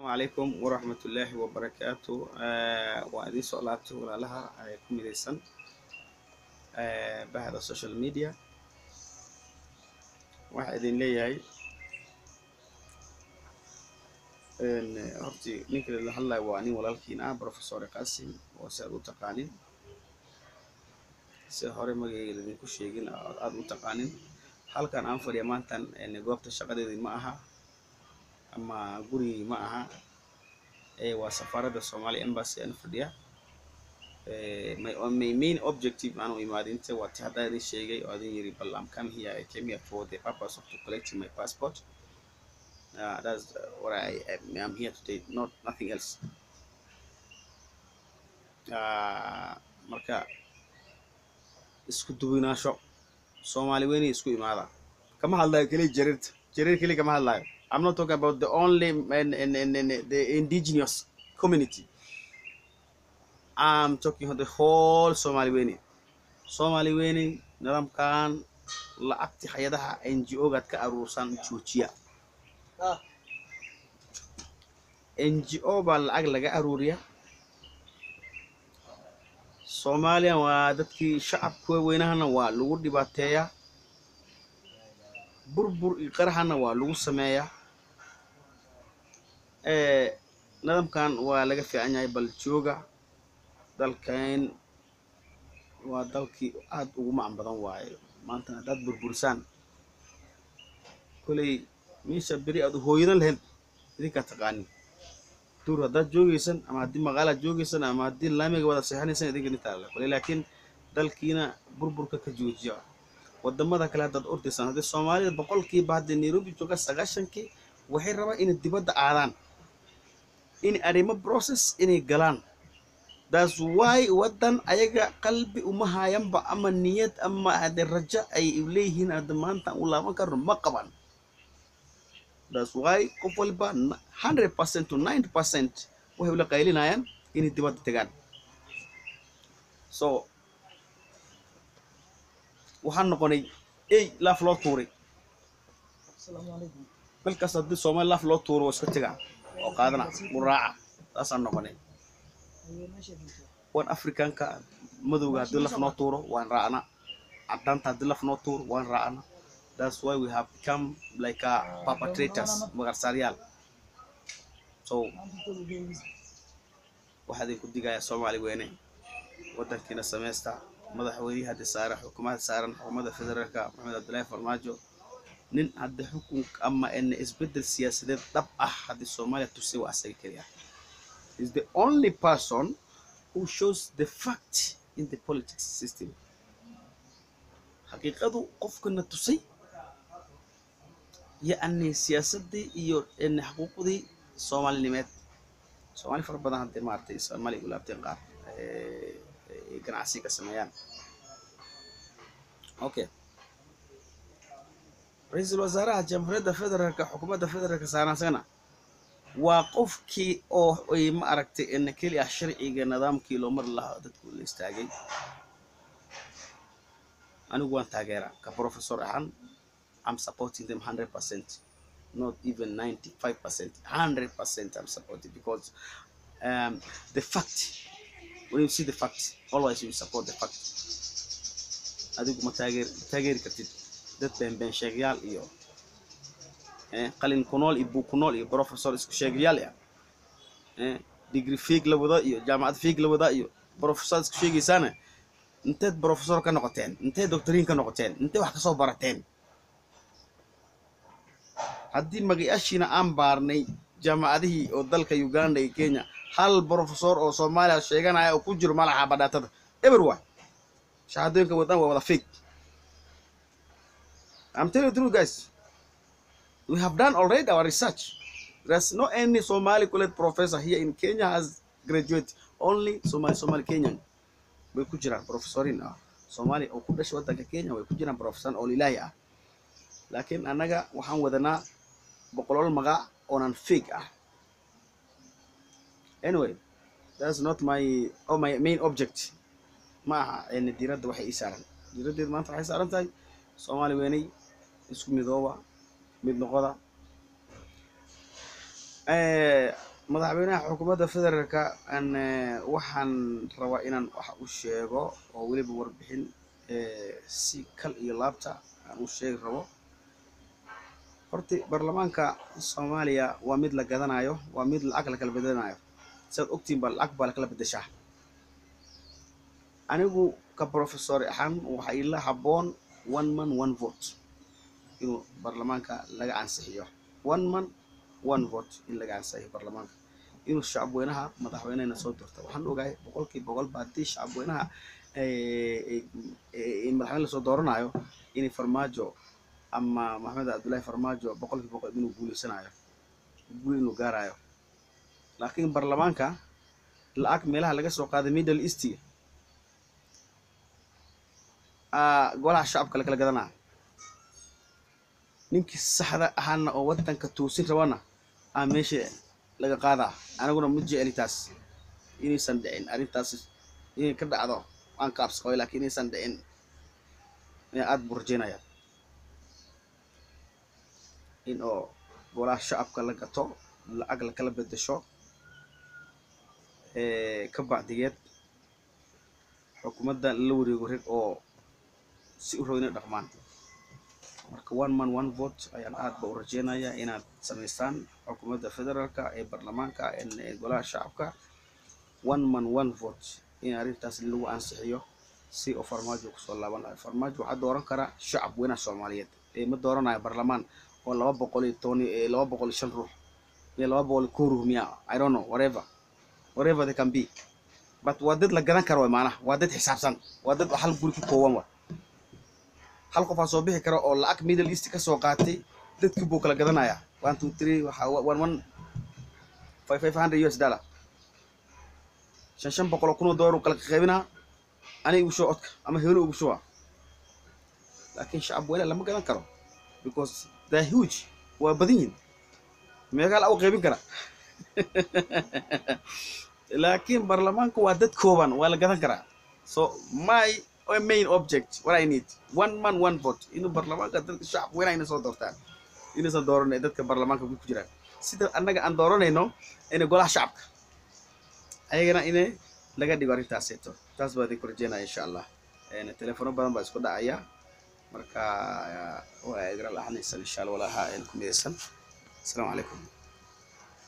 calaykum waraxmatullaahi wabarakaatu waa idiin soo laabtay walaalaha ku midaysan bahda social media waxaa idin leeyahay horti ninka la hadlayo waa nin walaalkiin ah professor qasim oo si aad u taqaanin si hore magayga ladinku sheegin aad u taqaanin halkan aan fadhiya maantan goobta shaqadeedii ma aha ama gurigii ma aha waa safaaradda somali embassy aan fadhiya my, my main objective aan u imaadinta waa ti haddaa idin sheegay oo adin yiri bal I'm come here I came here for the purpose of to collecting my passport uh, that's what I am here today not nothing else uh, marka isku duwinaasho soomaali weyni isku imaada kama hadlayo keliya jariirta jariir keliya kama hadlayo I'm not talking about the only and, and, and, and the indigenous community. I'm talking about the whole Somali Weni. Somali Weni nidaamkan lacagti hay-adaha NGO-gaad ka aruursan joojiya NGO baa lacag laga aruuriya Soomaaliya waa dadkii shacabka weynahana waa lagu dhibaateeyaa burbur iyo qaraxana waa lagu sameeyaa nidaamkan waa laga fiican yahay bal jooga dalkan waa dalkii aad ugu macan badan waaye maantana haddaad burburisaan koley meesha beri aad hooyadan lahayd idinkaa taqaanin duur haddaad joogaysan ama haddii maqaalaad joogaysan ama haddii laamiga wada seexanaysan idinka nintaa koley laakiin dalkiina burburka ka joojiya wadamada kale haddaad ordaysaan haddii soomaalida boqolkiiba haddii nairobi jooga sagaashankii waxay rabaan inay dibadda aadaan in arrimo process inay galaan that's why waddan ayaga qalbi uma haayanba ama niyad ama hade rajo ay leeyihiin hadda maanta u laaban karno ma qaban that's why qof walba hundred percent to ninety percent waxay ula qaylinayaan inay dibadda tagaan so waxaan noqonay ey laaf loo tuuray balkaas haddii soomaali laaf loo tuuro waa iska tegaa oo qaadana u raaca saasaan noqonay wan africanka madowga haddii laf noo tuuro waan raacna cadaanta haddii laf noo tuuro waan raacna that's why we have become like a perpetrators magarsaaryaal so waxaa idinku digayaa soomaali weyne waddankiina samaysta madaxweynihii haddi saaran xukuumadda saaran xukuumadda federaalka maxamed cabdullaahi farmaajo nin hadda xukun ama ena isbeddel siyaasadeed dhab ah haddii soomaaliya tusay waa asaga keliya is the only person who shows the fact in the politics system xaqiiqadu qofkana tusay yacni siyaasaddii iyo ena xuquuqdii soomaalinimeed soomaali fara badan haddii maaragtay soomaali u laabteen qaar ganacsi ka sameeyaan okay ra-iisul wasaaraha jamhuuriyadda federaalka xukuumadda federaalka saaransana waa qofkii oo ay ma aragtay ina keli ah sharciga nidaamkii loo mari lahaa dadku la istaagay anigu waan taageeraa ka professor ahaan I'm supporting them 100% not even 95% 100% I'm supporting because um, the fact when you see the fact always you support the fact adigu ma taageer ma taageeri kartid dad beenbeen sheegayaal iyo qalin ku nool iyo buug ku nool iyo professor isku sheegayaal ah degree fiig la wada iyo jaamacad fiig la wada iyo professor isku sheegaysaana inteed professor ka noqoteen inteed doctoriin ka noqoteen intee wax kasoo barateen haddii magayaashiina aan baarnay jaamacadihii oo dalka uganda iyo kenya hal professor oo soomaaliya sheeganaya oo ku jiro malaxa badhaatada everyone shahaadooyinka wadan waa wada fake I'm telling you the truth guys we have done already our research there's no any Somali college professor here in Kenya has graduated only Somali Somali Kenyan way ku jiraan professorin ah Somali oo ku dhashay wadanka Kenya way ku jiraan professor oo ilaahi ah laakiin annaga waxaan wadanaa boqolol magac oonan fake ah anyway that's not my oh my main object ma aha n diiradda waxay ii saaran diiraddeed maanta waxay saaran tahay soomaali weynay isku midooba mid noqoda madaxweynaha xukuumadda federaalka an waxaan rabaa inaan wax u sheego oo weliba warbixin si kal iyo laabta aan u sheegi rabo horti baarlamaanka soomaaliya waa mid la gadanayo waa mid lacag lakala bedanayo siaad ogtiin ba lacag baa lakala bedeshaa anigu ka professor ahaan waxaa ila haboon one man one vote inuu baarlamaanka laga ansixiyo one man one vote in laga ansixiyo baarlamaanka inuu shacabweynaha madaxweynehena soo dirto waxaan ogahay boqolkiiba boqol ba haddii shacabweynaha madaxweyne lasoo dooranayo inay farmaajo ama maxamed cabdullaahi farmaajo boqolkiiba boqol inuu guuleysanayo guul inuu gaarayo laakiin baarlamaanka lacag meelaha laga soo qaaday middle east golaha shacabka lakala gadanaa ninkii saxda ahaana oo wadanka toosin rabana aa meesha laga qaadaa aniguna ma jeceli taas inaysan dhicin arrintaas inay ka dhacdo waan ka absaqabay lakiin inaysan dhicin aada buu rajeynaya in oo golaha shacabka la gato lacag lakala bedesho ka bacdigeed xukuumadda la wareego reg oo si u row inay dhaqmaan marka one man one vote ayaan aad ba u rajeynayaa inaad samaystaan xukuumadda federaalka ee baarlamaanka ee golaha shacabka one man one vote in arrintaas lagu ansixiyo si oo farmaajo kusoo laaban lahay farmaajo waxaa dooran karaa shacab weynaha soomaaliyeed ee ma dooranayo baarlamaan oo laba boqol iyo toban laba boqol iyo shan ruux iyo laba boqol iyo kow ruux miya i don't know whatever whatever they can be but waa dad la gadan karo way maanaha waa dad xisaabsan waa dad hal guri ku kooban wa hal qofaa soo bixi kara oo lacag middle east ka soo qaatay dadkii buu kala gadanaya one two three waxa one one five five hundred us dollar shan shan boqol oo kun oo dollar uu kala qaybinaa aniga ugu shuba codka ama helo ugu shuba laakiin shacab weyne lama gadan karo because they're huge waa badan yihin meegaa la u qaybin kara laakiin baarlamaanka waa dad kooban waa la gadan karaa so my main object what I need one man one vote inuu baarlamaanka dadka shacab weynaha inay soo doortaan inaysan dooran dadka baarlamaanka ku jiraan sida annaga aan dooranayno inay golaha shacabka ayagana inay laga dhigo arrintaaseeto taas baa idinku rajeynaya insha allah telefono badan baa isku dhacaya marka waa igala lahanaysan insha allah walaha ku midaysan asalaamu calaykum